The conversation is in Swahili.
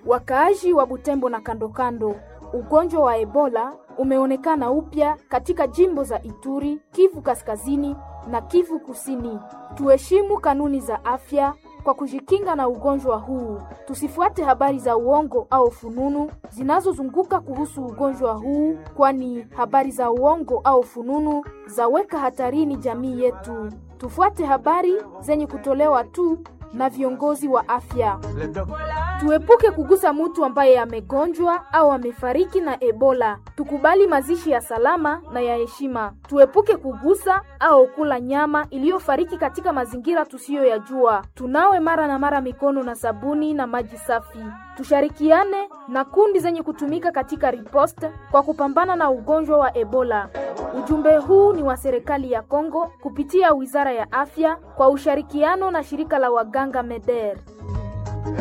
Wakaaji wa Butembo na kando kando, ugonjwa wa Ebola umeonekana upya katika jimbo za Ituri, Kivu Kaskazini na Kivu Kusini. Tuheshimu kanuni za afya kwa kujikinga na ugonjwa huu. Tusifuate habari za uongo au fununu zinazozunguka kuhusu ugonjwa huu, kwani habari za uongo au fununu zaweka hatarini jamii yetu. Tufuate habari zenye kutolewa tu na viongozi wa afya. Tuepuke kugusa mtu ambaye amegonjwa au amefariki na Ebola. Tukubali mazishi ya salama na ya heshima. Tuepuke kugusa au kula nyama iliyofariki katika mazingira tusiyoyajua. Tunawe mara na mara mikono na sabuni na maji safi. Tushirikiane na kundi zenye kutumika katika riposte kwa kupambana na ugonjwa wa Ebola. Ujumbe huu ni wa serikali ya Kongo kupitia Wizara ya Afya kwa ushirikiano na shirika la waganga MEDER.